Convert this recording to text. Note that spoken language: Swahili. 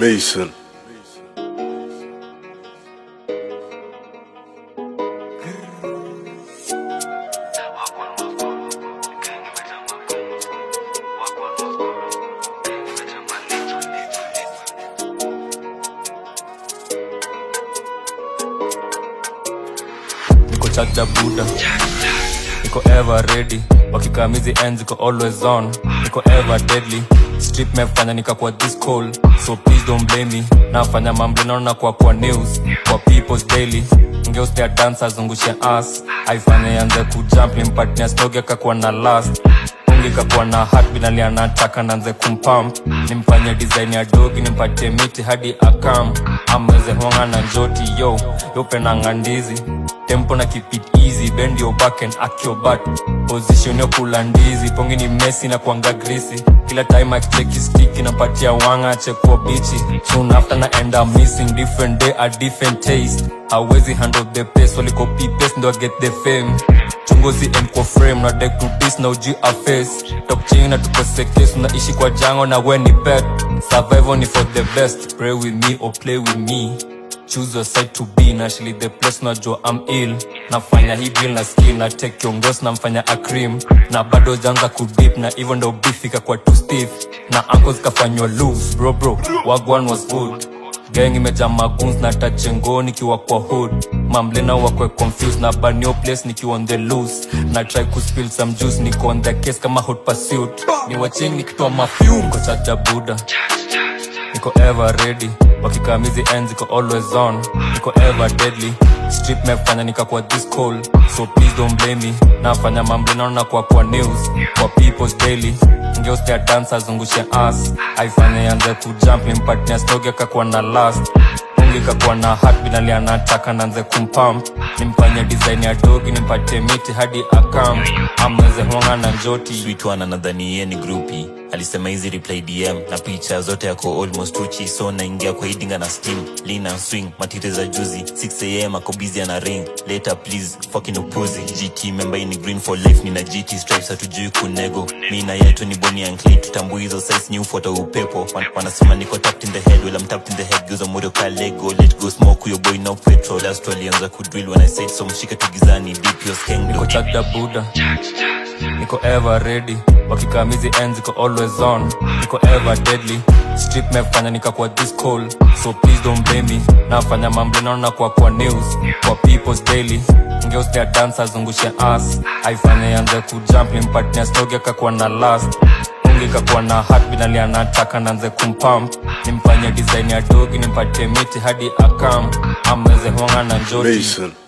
Mason. niko chakda buda niko ever ready wakikamizi ends iko always on niko ever deadly strip mefanya nikakuwa this cold so please don't blame me nafanya mambo naona kwa kwa news kwa people's daily ngeustea dance azungushe ass aifanya yanze kujump nimpatia stogi akakuwa na last Mungu ikakuwa na heartbeat alianataka nanze kumpump nimfanye design ya dogi nimpatie miti hadi akam amweze honga na njoti yo yopenanga ndizi tempo na keep it easy bend your back and act your butt position yo kula ndizi pongi ni mesi na kuanga grisi kila time akicheki stick inapatia wanga chekuwa bichi soon after na end up missing different day a different taste hawezi handle the pace waliko paste ndo I get the fame chunguzi end kwa frame na deck to this na uji a face top chini na tukose case unaishi kwa jango na we ni pet survival ni for the best pray with me or play with me choose your side to be na actually the place najua I'm ill nafanya hii deal na skill na take kiongozi namfanya a cream na bado janza kudip na even though beef ikakuwa too stiff na ankles kafanywa loose bro bro wagwan was good gang imejaa maguns na tachengo nikiwa kwa hood mamlena wakwe confused na banio place nikiwa on the loose na try kuspill some juice niko on the case kama hot pursuit ni waching nikitoa mafume kwa chaja buda niko ever ready wakikamizi ends iko always on niko ever deadly strip mefanya nikakuwa this cold so please don't blame me nafanya mambo naona kwa kwa news kwa people's daily ngeustea dance azungushe ass aifanya yanze kujump nimpatia stogi akakuwa na last Mungu ikakuwa na heartbeat alianataka nanze kumpump nimfanye design ya dogi nimpatie miti hadi akam amweze honga na njoti sweet one anadhani yeye ni grupi alisema hizi reply dm na picha zote yako almost uchi so naingia kwa idinga na steam lean and swing matire za juzi 6am ako busy ana ring later please fucking upuzi gt member hii ni green for life nina gt stripes hatujui kunego mi na yetu ni boni and clay tutambui hizo size ni ufuata upepo Wan- wanasema niko tapped in the head well I'm tapped in the head geuza moyo ka lego let go smoke your boy no petrol last alianza kudrill when i said so mshike tugizani deep your skeng niko chakda buda niko ever ready wakikamizi ends iko always on niko ever deadly strip mefanya nikakuwa this cold so please don't blame me nafanya mambo naona kwa kwa news kwa people's daily ngeustea dance azungushe ass aifanya yanze kujump nimpatia stogi akakuwa na last Mungu ikakuwa na heartbeat alianataka nanze kumpump nimfanye design ya dogi nimpatie miti hadi akam amweze honga na njoti Mason.